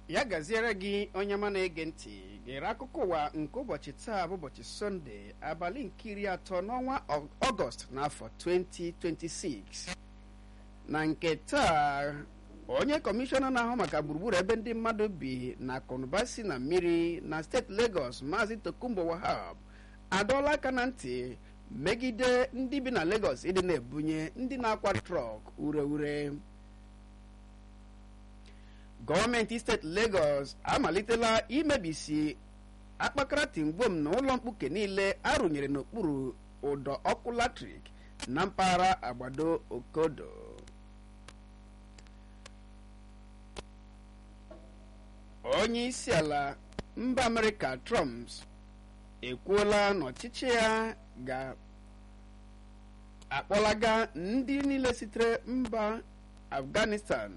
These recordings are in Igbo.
ya gaziere gị onye ma na-ege ntị gere akụkọ ụwa nke ụbọchị taa bụ ụbọchị sọnde abalị nke iri atọ n'ọnwa ọgọst n'afọ 2026 na nke taa onye kọmishọna na-ahụ maka gburugburu ebe ndị mmadụ bi na akụnụba si na mmiri na steeti Lagos maazị Tokumbo Wahab adọọla aka na ntị megide ndị bi na Lagos ịdị na-ebunye ndị na-akwa trọk ure ure gọọmenti steeti Lagos amalitela imebisi akpakara tingwom na ụlọ mkpuke niile arụnyere n'okpuru ụdọ ọkụ latrik na mpaghara agbado okodo onye isi ala mba amerịka trump ekwuola na ọchịchị ya ga-akpọlaga ndị niile sitere mba afghanistan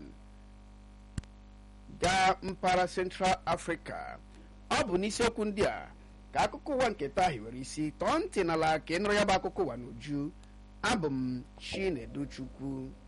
gaa mpaghara central africa ọ bụ n'isiokwu ndị a ka akụkọ ụwa nke taa hiwere isi tọọ ntị n'ala ka ị nụrụ ya bụ akụkọ ụwa n'uju abụ m chinedu chukwu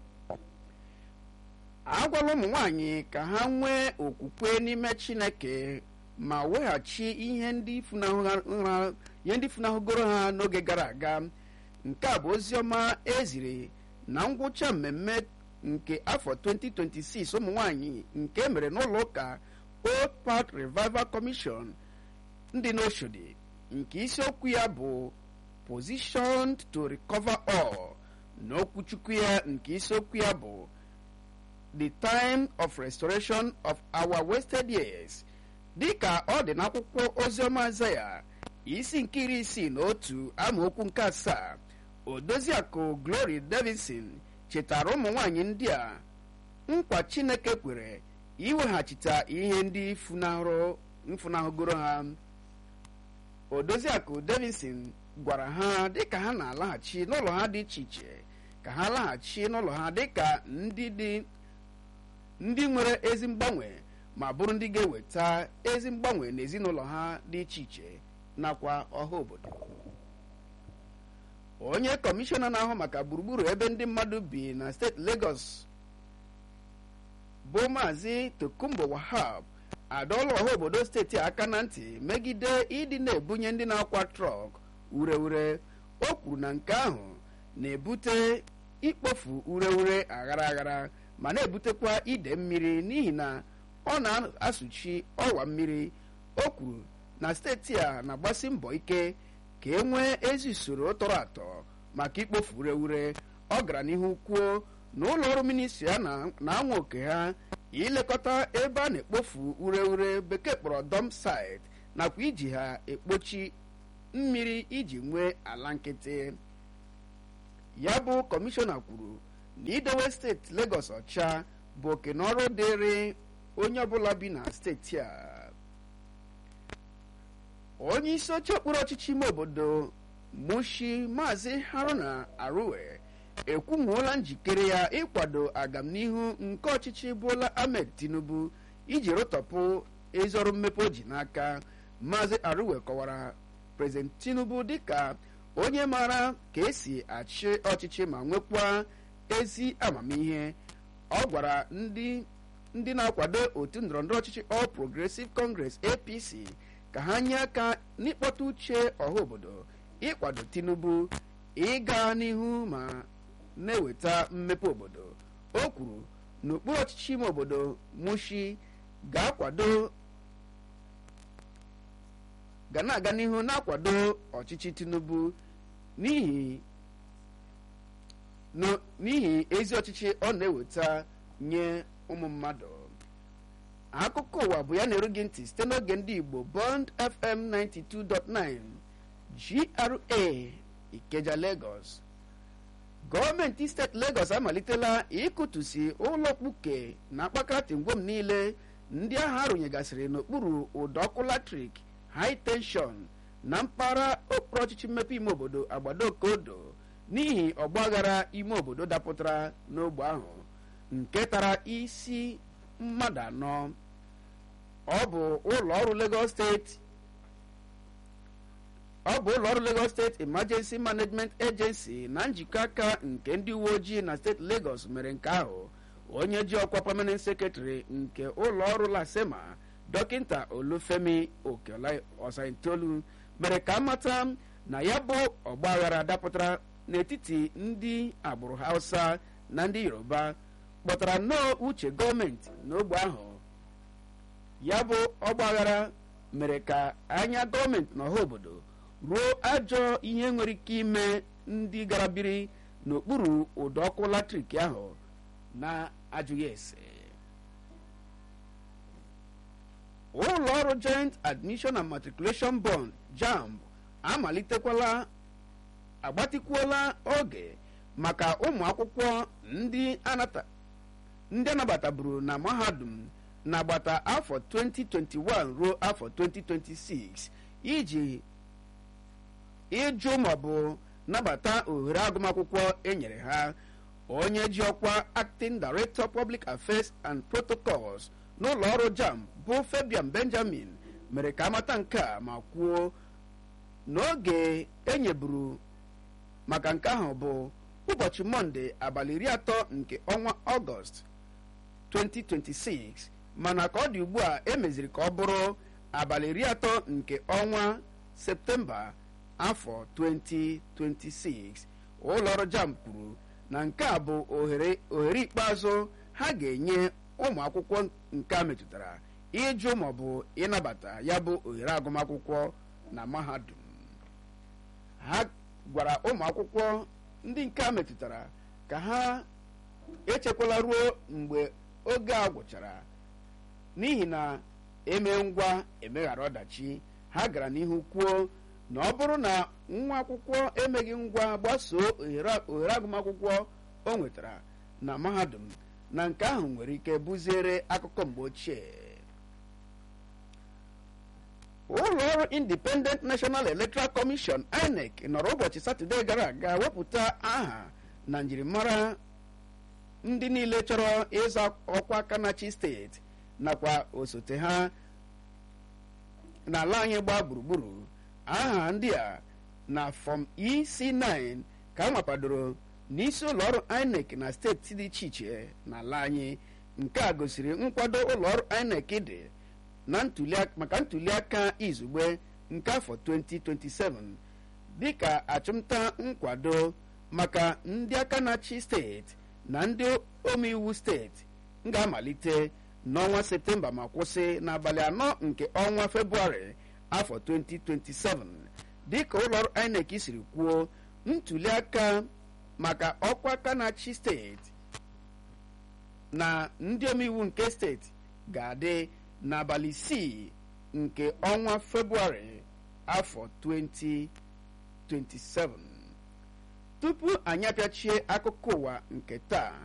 agwala ụmụ nwanyị ka ha nwee okwukwe n'ime chineke ma weghachi ihe ndị funahụgoro ha n'oge gara aga nke a bụ ozi ọma eziri na ngwụcha mmemme nke afọ 2026 ụmụ nwanyị nke mere n'ụlọ ụka Old Path Revival Commission ndị n'Oshodi nke isiokwu ya bụ Positioned to Recover All n'okwuchukwu ya nke isiokwu ya bụ The Time of Restoration of Our Wasted Years dịka ọ dị n'akwụkwọ oziọma Azaya isi nke iri isii na otu amaokwu nke asaa odoziakụ Glory Davidson chetara ụmụ nwanyị ndị a nkwa Chineke kwere iweghachite ihe ndị mfunahụgoro ha odoziakụ Davidson gwara ha dịka ha na-alaghachi n'ụlọ ha dị iche iche ka ha laghachi n'ụlọ ha dịka ndị dị ndị nwere ezi mgbanwe ma bụrụ ndị ga-eweta ezi mgbanwe n'ezinụlọ ha dị iche iche nakwa ọha obodo onye kọmishọna na-ahụ maka gburugburu ebe ndị mmadụ bi na steeti Lagos bụ maazị Tokumbo Wahab adọọla ọha obodo steeti aka na ntị megide ịdị na-ebunye ndị na-akwa trọk ure ure o kwuru na nke ahụ na-ebute ikpofu ure ure aghara aghara ma na-ebutekwa ide mmiri n'ihi na ọ na-asụchi ọwa mmiri o kwuru na steeti a na-agbasi mbọ ike ka e nwee ezi usoro tọrọ atọ maka ikpofu ure ure ọ gara n'ihu kwuo na ụlọ ọrụ ministri ya na-anwa oke ha ilekọta ebe a na-ekpofu ure ure bekee kpọrọ dump site nakwa iji ha ekpochi mmiri iji nwee ala nkịtị ya bụ kọmishọna kwuru na idowe steeti Lagos ọcha bụ oke na ọrụ dịrị onye ọbụla bi na steeti a onye isi oche okpuru ọchịchị ime obodo Mushi maazị Haruna Aruwe ekwumuola njikere ya ịkwado agamnihu nke ọchịchị Bola Ahmed Tinubu iji rụtọpụ ezi ọrụ mmepe o ji n'aka maazị Aruwe kọwara President Tinubu dịka onye maara ka esi achị ọchịchị ma nwekwa ezi amamihe ọ gwara ndị ndị na-akwado otu ndọrọndọrọ ọchịchị All Progressive Congress APC ka ha nye aka n'ịkpọta uche ọha obodo ịkwado Tinubu ịga n'ihu ma na-eweta mmepe obodo o kwuru na okpuru ọchịchị ime obodo Mushi ga-akwado ga na-aga n'ihu na-akwado ọchịchị Tinubu n'ihi n'ihi ezi ọchịchị ọ na-eweta nye ụmụ mmadụ akụkọ ụwa bụ ya na-eru gị ntị site n'oge ndị Igbo Bond FM 92.9 GRA Ikeja Lagos gọọmenti steeti Lagos amalitela ịkụtusi ụlọ mkpuke na akpakara tingwom niile ndị ahụ arụnyegasịrị n'okpuru ụdọ ọkụ latrik high tension na mpaghara okpuru ọchịchị mmepe ime obodo agbado okodo n'ihi ọgbaghara ime obodo dapụtara n'ogbe ahụ nke tara isi mmadụ anọ ọ bụ ụlọ ọrụ Lagos steeti ọ bụ ụlọ ọrụ Lagos steeti Emergency Management Agency na njikọ aka nke ndị uwe ojii na steeti Lagos mere nke ahụ onye ji ọkwa permanent secretary nke ụlọ ọrụ lasema dọkịta olufemi okeola ọsaitolu mere ka amata na ya bụ ọgbaghara dapụtara n'etiti ndị agbụrụ hausa na ndị yoruba kpọtara nnọọ uche gọọmenti n'ogbe ahụ ya bụ ọgbaghara mere ka anya gọọmenti n'ọha obodo ruo ajọ ihe nwere ike ime ndị gara biri n'okpuru ụdọ ọkụ latrik ahụ na-ajụghị ese ụlọ ọrụ joint admission and matriculation bond jamb amalitekwala agbatikwuola oge maka ụmụ akwụkwọ ndị anabataburu na mahadum n'agbata afọ 2021 ruo afọ 2026 iji ịjụ maọbụ nabata ohere agụmakwụkwọ enyere ha onye ji ọkwa acting director public affairs and protocols n'ụlọ ọrụ jam bụ fabian benjamin mere ka amata nke a ma kwuo n'oge enyeburu maka nke ahụ bụ ụbọchị mọnde abalị iri atọ nke ọnwa ọgọst 2026 mana ka ọ dị ugbu a emeziri ka ọ bụrụ abalị iri atọ nke ọnwa septemba afọ 2026 ụlọ ọrụ jam kwuru na nke a bụ ohere ohere ikpeazụ ha ga-enye ụmụ akwụkwọ nke a metụtara ịjụ maọbụ ịnabata ya bụ ohere agụmakwụkwọ na mahadum ha gwara ụmụ akwụkwọ ndị nke a metụtara ka ha echekwala ruo mgbe oge a gwụchara n'ihi na eme ngwa emeghara ọdachi ha gara n'ihu kwuo na ọ bụrụ na nwa akwụkwọ emeghị ngwa gbasoo ohere agụmakwụkwọ o nwetara na mahadum na nke ahụ nwere ike buziere akụkọ mgbe ochie ụlọ ọrụ independent national electoral commission inec nọrọ ụbọchị satọde gara aga wepụta aha na njirimara ndị niile chọrọ ịza ọkwa kanachi steeti nakwa osote ha n'ala anyị gbaa gburugburu aha ndị a na fọm ec9 ka a nwapadoro n'isi ụlọ ọrụ inec na steeti dị iche iche n'ala anyị nke a gosiri nkwado ụlọ ọrụ inec dị na maka ntuliaka izugbe nke afọ 2027 dịka achụmta nkwado maka ndị aka na-achị steeti na ndị omeiwu steeti ga-amalite n'ọnwa septemba ma kwụsị n'abalị anọ nke ọnwa febụwarị afọ 2027 dịka ụlọọrụ inec siri kwuo ntuliaka maka ọkwa aka na-achị steeti na ndị omeiwu nke steeti ga-adị n'abalị isii nke ọnwa febụwarị afọ 2027 tupu anyị apịachie akụkọ ụwa nke taa